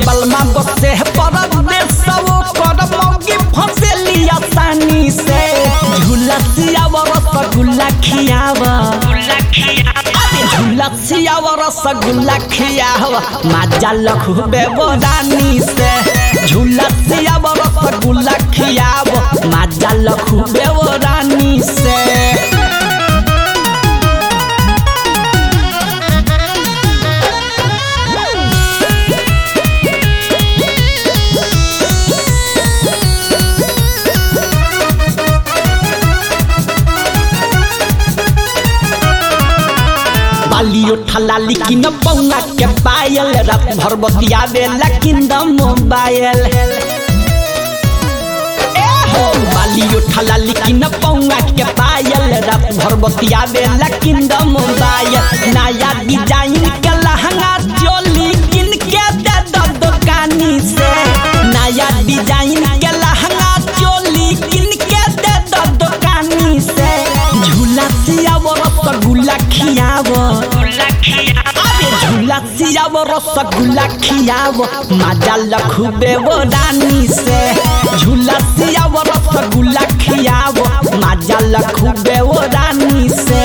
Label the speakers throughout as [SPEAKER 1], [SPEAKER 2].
[SPEAKER 1] बलमा बसे परदेश वो कर मौगी फसेली आसानी से झूला सियाव रसगुल्ला खियाव अरे झूला सियाव रसगुल्ला खियाव माजा लखू बेबरानी से झूला सियाव रसगुल्ला खियाव माजा लखू बेबरानी से बालियो ठला लेकिन बौना के पायल रात भर बतियावे लेकिन द मोबाइल ए हो बालियो ठला लेकिन बौना के पायल रात भर बतियावे लेकिन द मोबाइल नया डिजाइन के लहंगा चोली किन के दे दो दुकानी से नया डिजाइन के लहंगा चोली किन के दे दो दुकानी से झूला सियाव रसगुल्ला खियाव अरे झूला सियाव रसगुल्ला खियाव माजा लखुबे वो रानी से झूला सियाव रसगुल्ला खियाव माजा लखुबे वो रानी से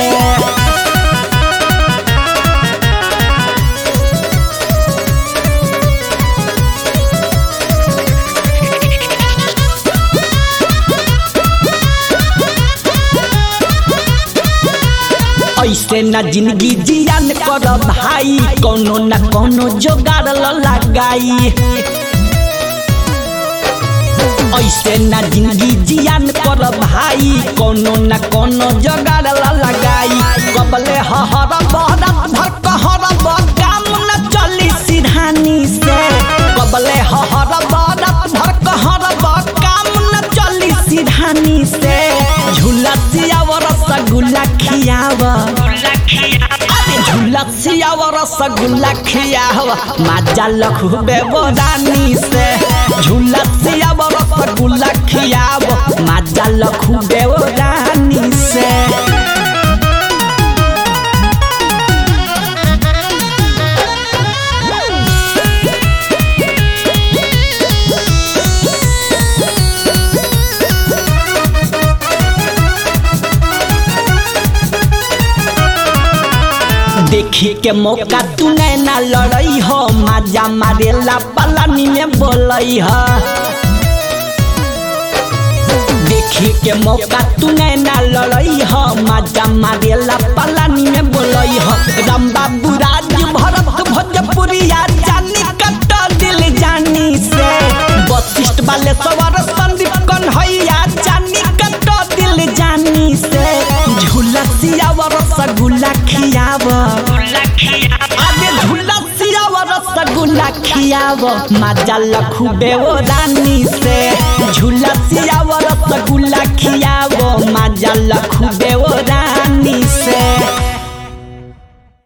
[SPEAKER 1] ऐसे न जिंदगी जियान कर भाई कोनो न कोनो जोगाड़ ल लगाई ऐसे न जिंदगी जियान कर भाई कोनो न कोनो जोगाड़ ल लगाई कबले हहर बहरत भर कहर काम न चली सिरहानी से कबले हहर बहरत भर कहर काम न चली सिरहानी से झूला सियाव रसगुल्ला खियाव अरे झूला सियाव रसगुल्ला खियाव माजा लखुबे रानी से झूला सियाव रसगुल्ला खियाव माजा लखुबे रानी से देखी के मौका तू ना लड़ई हो माजा मारेला पलानी में बोलई हो देखी के मौका तू ना लड़ई हो माजा मारेला पलानी में बोलई हो राम बाबू राज भरत भोजपुरिया जानी कट दिल जानी से वशिष्ठ वाले सवार संदीप कन्हैया जानी कट दिल जानी से झूला सियाव रसगुल्ला खियाव आगे झूला सियाव रसगुल्ला खियाव माजा लखुबे वो रानी से झूला सियाव रसगुल्ला खियाव माजा लखुबे वो रानी से